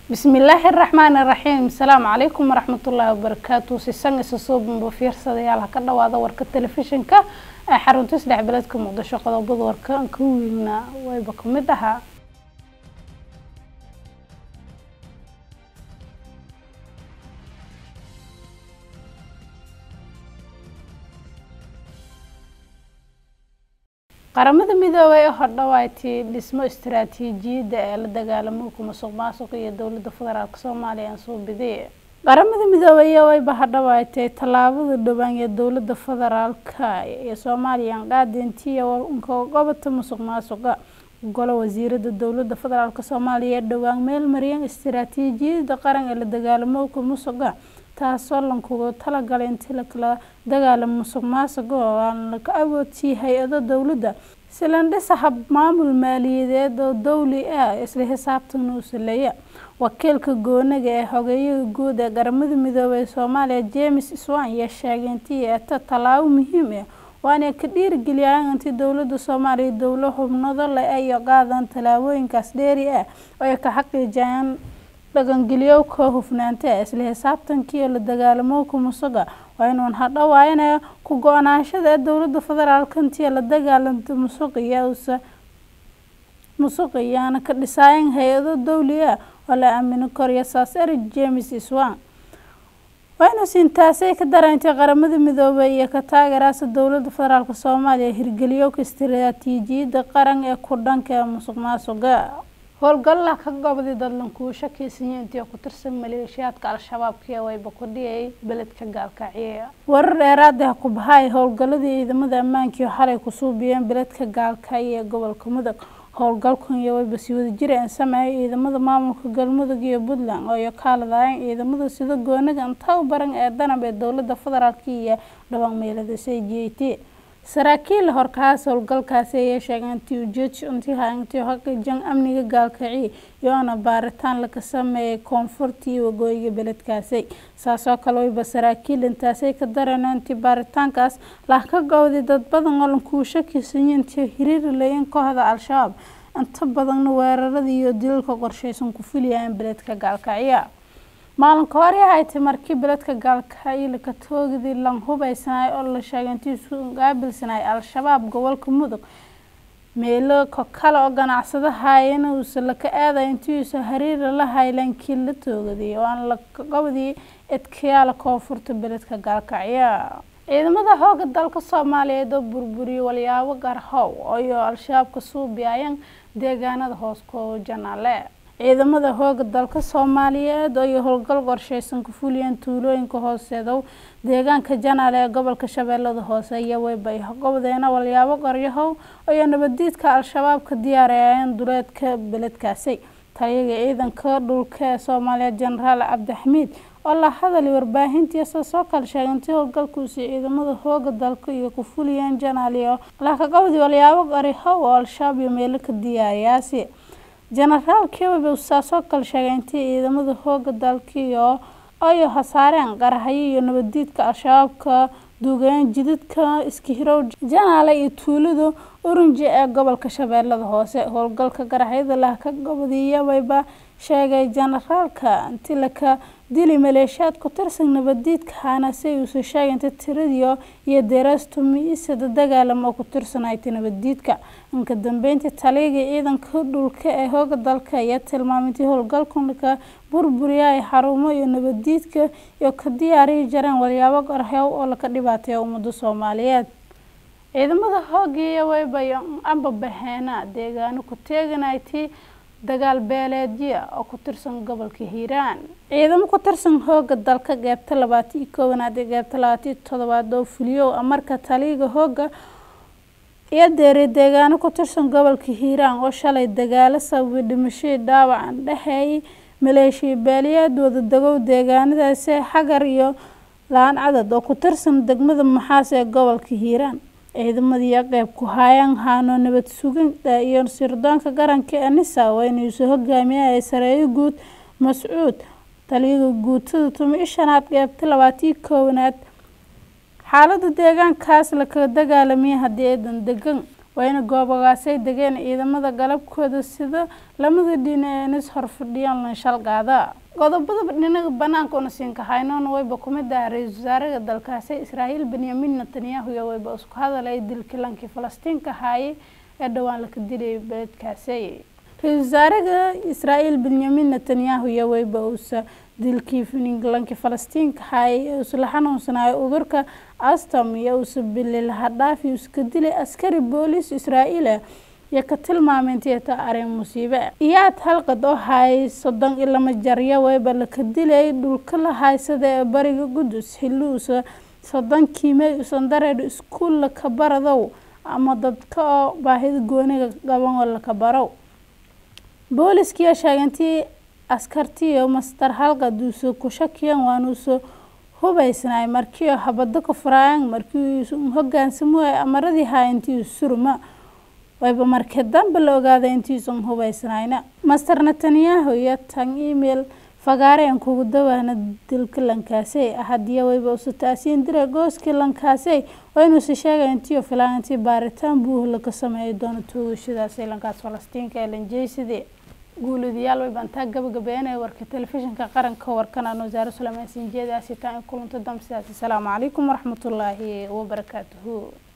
bismillaahi araxmaani iraxiim asalaamu calaykum waraxmatullaahi wabarakaatu sisan isa soo bamba fiirsadayaal ha ka dhawaada warka telefishinka ee xarunta saddex beledka muqdisho qodobada warka ka wiilna wayba ka mid ahaa qaramada midoobay ee hordhawaaytii dhismo istaraatiijiyadda ee la dagaalamowka musuq maasuq iyo dowladda federaalk soomaaliya aan soo biday qaramada midoobay wayba hadhawaaytay tallaabada dhowaan ee dowladda federaalka ee soomaaliya aan qaadintiya gobota musuq maasuqa golo wasiirada dowladda federaalk soomaaliya ee dhowaan meel mariyeen istaraatiijiyadda qaran ee la dagaalamowka musuqa taasoo lankugu talagalay intii lakala dagaalamo musuq maasuqa oo aan laka awoodsiiy hay-ado dowladda silandhisa hab maamul maaliyadeed oo dowli ah isla xisaabtan uu saleeya wakiilka goonaga ee xogeeyaha guud ee qaramada midoobey soomaaliya james swan ayaa sheegay intii eeta tallaabo muhiim ah waana ka dhiirigeliyaan intii dowladda soomaaliya dowlo xubnado le ay qaadaan tallaabooyinkaas dheeri ah oo ay ka xaqiijiyaan dhaqangeliyowka hufnaanta ee isla xisaabtankii la dagaalamowka musuqa waa inuun hadhawaayana ku go-naanshada ee dowladda federaalk intii la dagaalanta musuqiya musuqa iyaana ka dhisaayan hay-ado dowli ah oo la aamini koriyo saas eric james swan waynuus intaasay ka dareentay qaramada midoobay iyo ka taageeraasa dowladda federaalk soomaaliya hirgeliyowka istaraatiijiyadda qaran ee ku dhanka ee musuq maasuqa howlgalla ka gobday dadlankuu shakiisanya intii ku tirsan maleeshiyaadka al-shabaabkii wayba ku dhiyay beledka gaalkacyo warar dheeraad ah ku bahay howlgalladii ciidamada ammaankii xalay ku suubiyeen beledka gaalkacyo ee gobolka mudug howlgalkan iyo wayba si wada jir aan sameeyay ciidamada maamulka galmudug iyo puntland oo iyo kaaladaayeen ciidamada sida goonaga inta baran ee danab ee dowladda federaalk iyo dhawaan meelada c j t saraakiil horkaas howlgalkaasi ayay sheegeen intii ujeedsi intii haintii xaqiijan amniga gaalkaci iyoona baaritaan laga sameeyay koonfurta iyo waqooyiga beledkaasi saasoo kale wayba saraakiil intaasay ka dareen intii baaritaankaas lah ka gowday dad badan oo lankuu shakisanya intii hiriiri layin kooxda al-shabaab inta badanna weeraradii iyo dilalka qorsheysan ku filayaan beledka gaalkacyo maalinka hore haytay markii beledka gaalkacyo laka toogidii lan hubaysanay oo la sheegay intii isu qaabilsanay al-shabaab gobolka mudug meelo kale oo ganacsadahaayana uusa laka aaday intiiuusa hariira la haylankii la toogaday oo aan laqabadii edkayaala koonfurta beledka gaalkacyo ciidamada xooga dalka soomaaliyeed oo burburiyay walyaabo garhow iyo al-shabaabka suubiayeen deegaanada hoos koo janaale ciidamada hooga dalka soomaaliyeed oo iyo howlgal qorsheysan ku fuliyeen tuulooyinka hooseedow deegaanka janaale ee gobolka shabeellada hoose iyo weyba gobdeena walyaabo qoryahow iyo nabadiidka al-shabaab ka diyaarayeen duleedka beledkaasi taliyaga ciidanka dhulka ee soomaaliya jenaraal cabdixamiid oo la hadalay warbaahintiisa soo kala sheegay intii howlgalkuusi ciidamada hooga dalka iyo ku fuliyeen janaale oo lakagobdi walyaabo qoryahow oo al-shabaab iyo meelo ka diyaariyaasi jenaraal kewebe saasoo kale sheegay intii ciidamada hooga dalkiio ayo hasaareen qarahayo iyo nabadiidka al-shabaabka duugeen jidadka iskihirow janaale iyo tuulada oranji ee gobolka shabeellada hoose howlgalka qaraxyada lah ka gobodiyabayba sheegay jenaraalka intii laka dili maleeshiyaad ku tirsan nabadiidka haanase uusa sheegay inta tiradiio iyo deerastumiisada dagaalam oo ku tirsanayta nabadiidka inka dambeyntii taliyaga ciidanka dhulka ee hooga dalka ayaa tilmaamay intii howlgalkanka burburiya ay xarumo iyo nabadiidka iyo ka diyaariyi jareen walyaabo qarxew oo laka dhibaateeya ummadda soomaaliyeed ciidamada hoogiiyo wayba ambabaheena deegaano ku teeganaytii dagaal beeleedya oo ku tirsan gobolka hiiraan ciidamo ku tirsan hooga dalka qeybta labaatan iyo koowaad ee qeybta labaatan iyo todobaad oo fuliyow marka taliyaga hooga iyo deeray deegaano ku tirsan gobolka hiiraan oo shalay dagaalo sababay dhimashadii dhaawacan dhexeeyay maleeshiya beeliyeed wadadegow deegaanadaasi xagar iyo laan cadad oo ku tirsan degmada maxaas ee gobolka hiiraan ciidamadiiyo qeyb ku haayaan haano nabad suginta iyo sirdoonka qaranka ee nisa waa inuusa hogaamiyay sareeyo guud mascuud taliyaga guutada tumi shanaad qeybta labaatan koowaad xaalada deegaankaas lakala dagaalamaya haddii aydan degan wayna goobogaasay degeen ciidamada galabkooda sida lamada dhinac nis horfadhiyaan lanshaalgaada qodobada dhinaga banaanka una siinka haynoona wayba kumid ah ra-iisul wasaaraha dalkaasi israa'iil benyamin netanyahu iyo wayba isku hadalay dilkii lankii falastiinka haayay ee dhowaan laka dilayay beledkaasi ra-iisul wasaaraha israa'iil benyamin netanyahu iyo wayba uusa dilkii lankii falastiinka haayay ee usla xanuunsanayo udurka astam iyo uusa bililhadhaafi iska dilay askari booliis israa'iila iyo ka tilmaameyntieta arrin musiibe iyaad halqad oo haayay soddon iyo lama jarya wayba laka dilay dhulka la haysada ee bariga qudus xilli uusa soddon kiimey usan dareedho iskuul laka baradow ama dadka oo baahida gooniga qaban oo laka barow booliskiiyo sheegantii askartiiyo mastar halqad uusa ku shakiyan waanuusa hubaysnay markiio habado ka furaayan markii hogaansamuhay amaradii haayantii surma wayba markii dambe la ogaaday intiisan hubaysnayna master netanyahu iyo tan email fagaareen kugu dawaana dilka lankaasey hadiya wayba usa taasiin dira gooskii lankaasey waynuusa sheegay intiio filaan intii baaritaan buuh laka sameeyi doono toogashadaasay lankaas falastiinka ee lanjeysadii guuladayaal way bantaa gabagabeynaya warka telefishinka qaranka warkan aan wasaare suleymaan sinjeedaasi taan kulanta dambe sidaas asalaamu calaykum waraxmatullaahi wabarakaatuhu